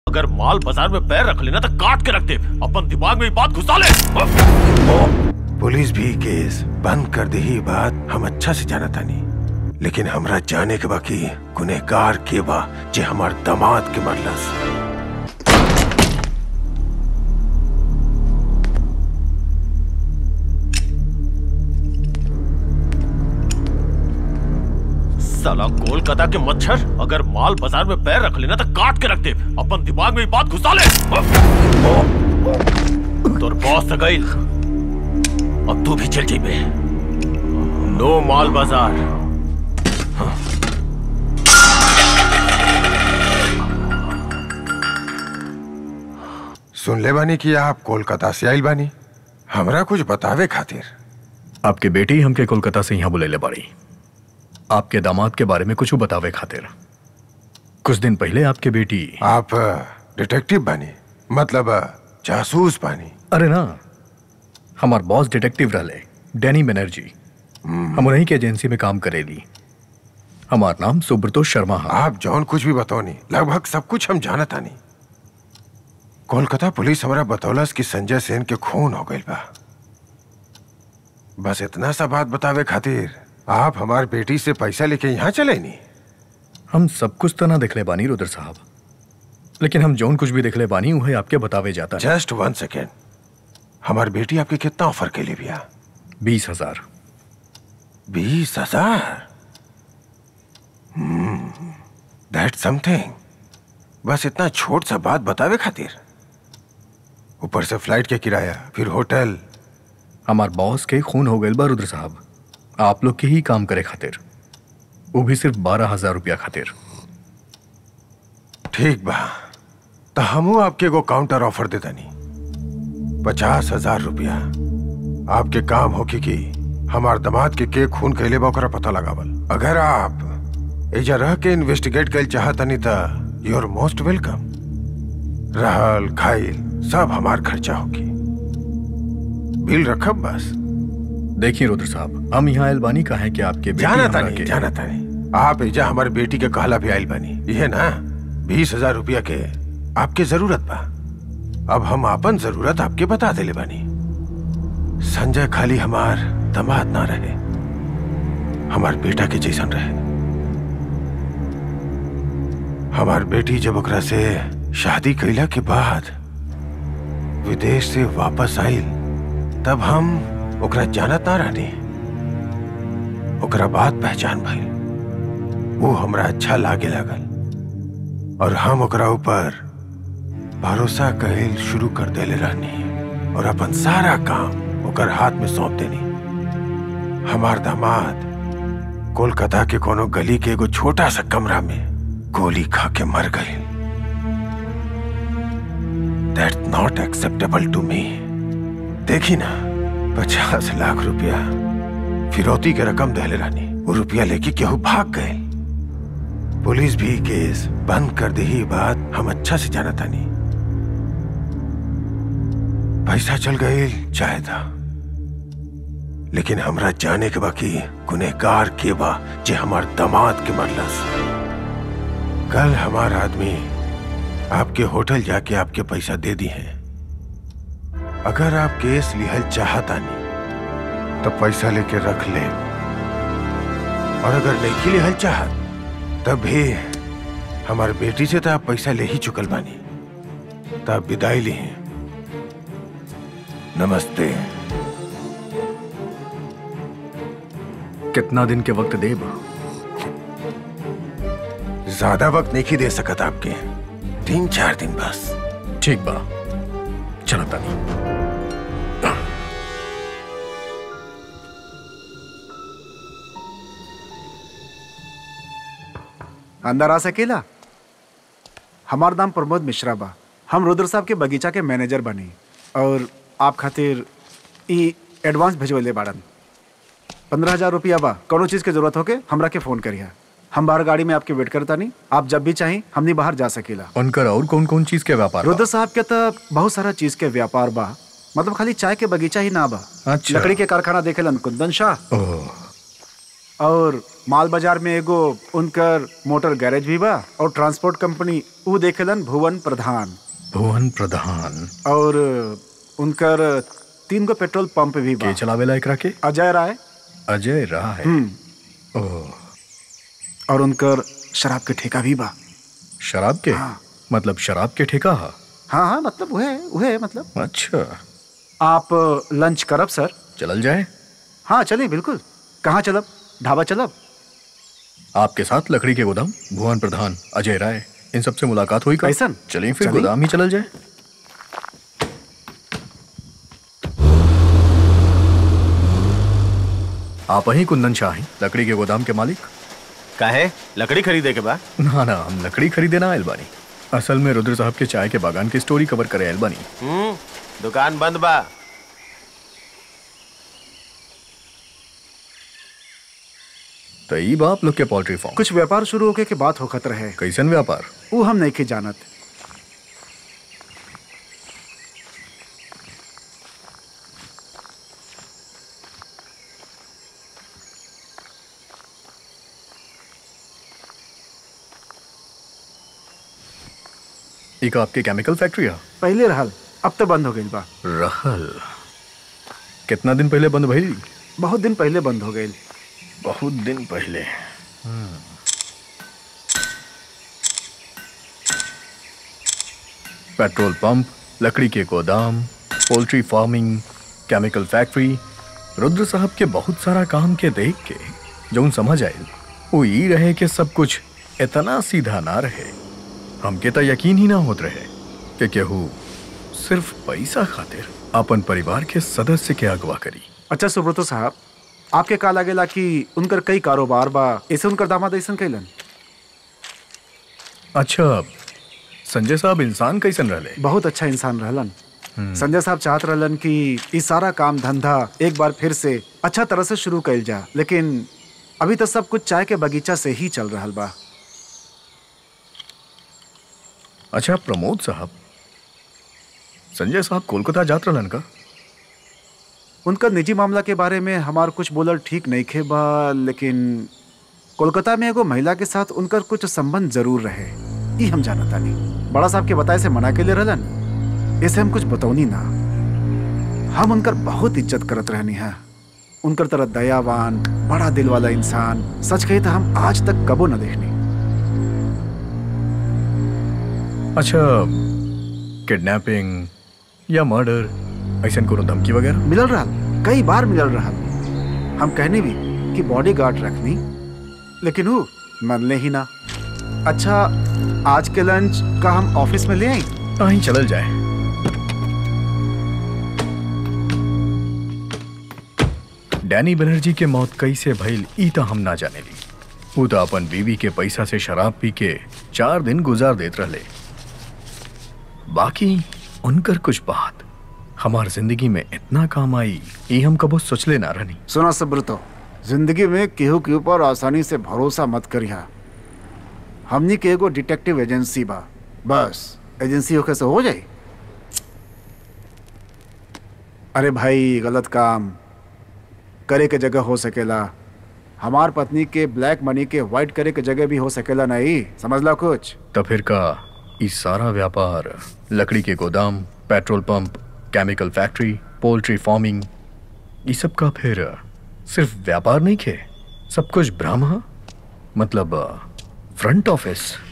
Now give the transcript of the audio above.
अगर माल बाजार में पैर रख लेना तो काट के रख दे अपन दिमाग में ये बात घुसा ले पुलिस भी केस बंद कर दे ही बात हम अच्छा से जाना तानी लेकिन हमरा जाने के बाकी गुनेगार के बा जे हमार दामाद के मरलस साला कोलकाता के मच्छर अगर माल बाजार में पैर रख लेना तो काट के रख दे अपन दिमाग में ये बात घुसा ले तोर बॉस तो गई अब तू भी चल जाइबे नो माल बाजार सुन ले बानी कि आप कोलकाता से आइल बानी हमरा कुछ बतावे खातिर आपके बेटी हमके कोलकाता से यहाँ बुलेले बाड़ी आपके दामाद के बारे में कुछ बतावे खातिर कुछ दिन पहले आपके बेटी आप डिटेक्टिव बानी मतलब अ, जासूस बानी अरे ना हमार बॉस डिटेक्टिव रहले डैनी बनर्जी हम उन्हीं के एजेंसी में काम करेली हमार नाम सुब्रतो शर्मा है आप जौन कुछ भी बतौनी लगभग सब कुछ हम जानत आनी कोलकाता पुलिस हमरा बतौलस कि संजय सेन के खून हो गइल बा बस इतना सा बात बतावे खातिर आप हमार बेटी से पैसा लेके यहाँ चले नी हम सब कुछ तो ना देखले बानी रुद्र साहब लेकिन हम जौन कुछ भी देखले बानी उहे आपके बतावे जाता है जस्ट वन सेकेंड हमार बेटी आपके कितना ऑफर के लिए भैया बीस हजार बीस हजार दैट समथिंग बस इतना छोट सा बात बतावे खातिर ऊपर से फ्लाइट के किराया फिर होटल हमार बॉस के खून हो गए बा रुद्र साहब आप लोग के ही काम करे खातिर वो भी सिर्फ बारह हजार रुपया खातिर ठीक बा तो हमू आपके एगो काउंटर ऑफर देता नहीं पचास हजार रुपया आपके काम हो कि हमार दामाद के के खून कैले बा ओकरा पता लगावल अगर आप एजा रह के इन्वेस्टिगेट कैल चाहतनी त यू आर मोस्ट वेलकम रहल खाइल सब हमार खर्चा होगी बिल रखब बस देखिए रुद्र साहब हम यहाँ आयल बानी कहा है कि आपके बेटी जाना हमरा तानी के- जाना तानी आप एजा हमारे बेटी के कहला भी आइल बानी ये ना बीस हजार रुपया के आपके जरूरत बा अब हम आपन जरूरत आपके बता देले बानी संजय खाली हमार दमाद ना रहे हमार बेटा के जैसन रहे हमार बेटी जब ओकरा से शादी कैला के बाद विदेश से वापस आइल तब हम ओकरा जानत ना रहनी ओकरा बात पहचान भइल वो हमरा अच्छा लागे लागल और हम ओकरा ऊपर भरोसा कहिल शुरू कर देले रहनी और अपन सारा काम ओकर हाथ में सौंप देनी हमार दामाद कोलकाता के कोनो गली के एगो छोटा सा कमरा में गोली खा के मर गए that not acceptable to me देखी ना पचास लाख रुपया फिरौती के रकम दहले रानी वो रुपया लेके केहू भाग गए पुलिस भी केस बंद कर दी ही बात हम अच्छा से जाना तानी पैसा चल गए चाहे था लेकिन हमरा जाने के बाकी गुनेगार के बा जे हमार दामाद के मरलस कल हमार आदमी आपके होटल जाके आपके पैसा दे दी है अगर आप केस लिहल चाहता नहीं तो पैसा लेके रख ले और अगर नहीं लिहल चाहत तब भी हमारे बेटी से तो आप पैसा ले ही चुकल बानी तो आप विदाई ली नमस्ते कितना दिन के वक्त देब ज्यादा वक्त नहीं दे सकत आपके तीन चार दिन बस ठीक बा चलो तानी अंदर आ सकेला हमार नाम प्रमोद मिश्रा बा हम रुद्र साहब के बगीचा के मैनेजर बनी और आप खातिर ई एडवांस भेजवले बाड़न पंद्रह हजार रुपया बा कोनो चीज़ के जरूरत होके हमरा के फ़ोन करिया हम बाहर गाड़ी में आपके वेट करता नहीं आप जब भी चाहें हमनी बाहर जा सकेला उनकर और कौन कौन चीज के व्यापार बा? रुद्र साहब के तो बहुत सारा चीज़ के व्यापार बा मतलब खाली चाय के बगीचा ही ना बा अच्छा। लकड़ी के कारखाना देखेलन कुंदन शाह ओह और माल बाजार में एगो उनकर मोटर गैरेज भी बा और ट्रांसपोर्ट कंपनी ऊ देखेलन भुवन प्रधान भुवन प्रधान और उनकर तीन गो पेट्रोल पंप भी बा के चलावेला एकरा के अजय राय अजय रहा है हम्म ओह और उनकर शराब के ठेका भी बा शराब के हाँ। मतलब शराब के ठेका हा हाँ हाँ मतलब वह वह मतलब अच्छा आप लंच करब सर चलल जाए हाँ चलिए बिल्कुल कहाँ चलब ढाबा चलब आपके साथ लकड़ी के गोदाम भुवन प्रधान अजय राय इन सबसे मुलाकात हुई का कैसन? चलिए फिर चलिए। गोदाम ही चलल जाए आप ही कुंदन शाह हैं लकड़ी के गोदाम के मालिक काहे लकड़ी खरीदे के बा ना ना हम लकड़ी खरीदे ना आयल बानी असल में रुद्र साहब के चाय के बागान की स्टोरी कवर करे आयल बानी हम्म दुकान बंद बा तो ई बा आप लोग के पोल्ट्री फार्म कुछ व्यापार शुरू होके के बात होखत रहे कैसन व्यापार वो हम नहीं के जानत एक आपके केमिकल फैक्ट्री है पहले रहल अब तो बंद हो गई बा रहल कितना दिन पहले बंद भई बहुत दिन पहले बंद हो गई बहुत दिन पहले पेट्रोल पंप लकड़ी के गोदाम poultry farming chemical factory Rudra साहब के बहुत सारा काम के देख के जो समझ आए वो ई रहे कि सब कुछ इतना सीधा ना रहे हमके तो यकीन ही ना होत रहे कि केहू सिर्फ पैसा खातिर अपन परिवार के सदस्य के अगवा करी अच्छा सुब्रतो साहब आपके का लागेला कि उनकर कई कारोबार बा ऐसे उनकर दामाद ऐसन कैलन अच्छा संजय साहब इंसान कैसन रहले बहुत अच्छा इंसान रहलन संजय साहब चाहत रहलन कि ई सारा काम धंधा एक बार फिर से अच्छा तरह से शुरू कैल जा लेकिन अभी तो सब कुछ चाय के बगीचा से ही चल रहा बा अच्छा प्रमोद साहब संजय साहब कोलकाता जात रहलन का उनका निजी मामला के बारे में हमार कुछ बोलल ठीक नहीं खे बा लेकिन कोलकाता में एगो महिला के साथ उनकर कुछ संबंध जरूर रहे ई हम जानता नहीं बड़ा साहब के बताए से मना के लिए रहलन ऐसे हम कुछ बतौनी ना हम उनकर बहुत इज्जत करत रहनी है उनकर तरह दयावान बड़ा दिल वाला इंसान सच कही तो हम आज तक कबो न देखनी अच्छा किडनैपिंग या मर्डर ऐसा कोनो धमकी वगैरह मिलल रहा कई बार मिलल रहा हम कहने भी कि बॉडी गार्ड रखनी लेकिन वो मनले ही ना अच्छा आज के लंच का हम ऑफिस में ले आई कहीं चलल जाए डैनी बनर्जी के मौत कैसे भइल ई तो हम ना जाने ली वो तो अपन बीवी के पैसा से शराब पी के चार दिन गुजार देत रहले बाकी उनकर कुछ बात हमार जिंदगी में इतना काम आई ये हम कबो सोचले ना रहनी सुना सब्रतो जिंदगी में केहू के ऊपर आसानी से भरोसा मत करिया हमनी के एगो डिटेक्टिव एजेंसी बा बस एजेंसी होके से हो जाई अरे भाई गलत काम करे के जगह हो सकेला हमार पत्नी के ब्लैक मनी के व्हाइट करे के जगह भी हो सकेला नहीं समझला कुछ तो फिर का ई सारा व्यापार लकड़ी के गोदाम petrol pump chemical factory poultry farming ये सब का फिर सिर्फ व्यापार नहीं खे सब कुछ भ्रम है मतलब फ्रंट ऑफिस